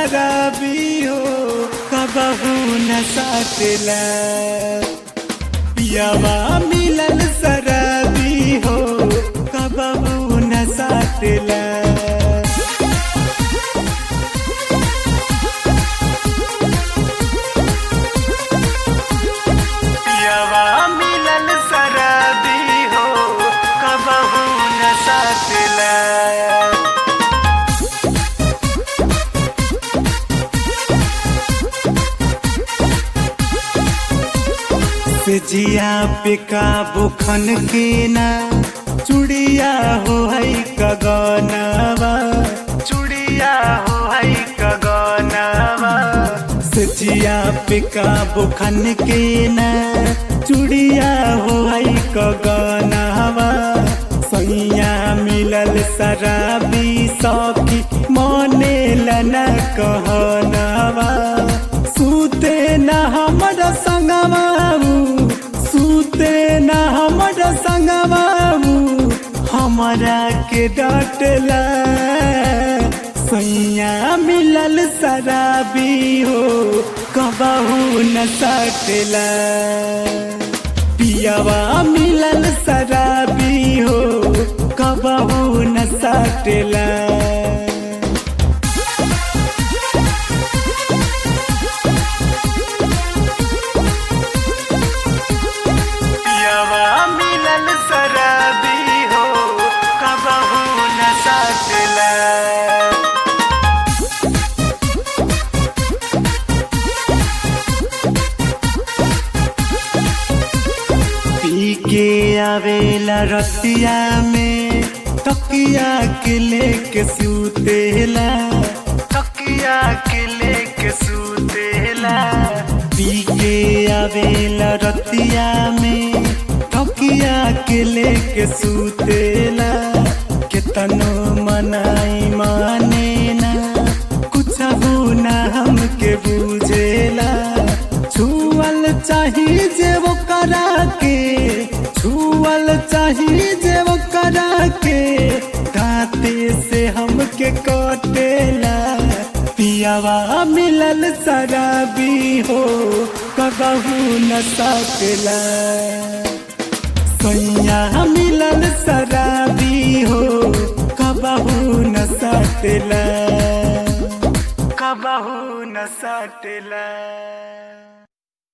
शराबी हो कबहू न साटला पियावा मिलल शराबी हो कबहू न साटला पियावा मिलल शराबी हो कबहू न साटला से जिया पे काबू खन के ना चुड़िया हो है कगनवा चुड़िया हो है कगनवा से जिया पे काबू खन के ना चुड़िया हो है कगनवा सैया मिलल शराबी सखी मने लना कहनवा सूते न हमर संगवाबू सूते न हमर संगवाबू हमरा के डटला सैया मिलल शराबी हो कबहू न सटला पियावा मिलल शराबी हो कबहू न सटला पियावा मिलल शराबी हो कबहू न सटला पी के आवेला रतिया में तकिया के लेके सूतेला तकिया के लेके सूतेला पी के आवेला रतिया में तकिया के लेके सूतेला केतनो मनाई माने ना कुछ ना हमके बुझेला छुअल चाही जे वो करा के छुअल चाही जे वो करा के दाते से हमके कटेला पियावा मिलल शराबी हो कबहू न सकला सैया मिलल शराबी हो कबहू न सटला कबहू न सटला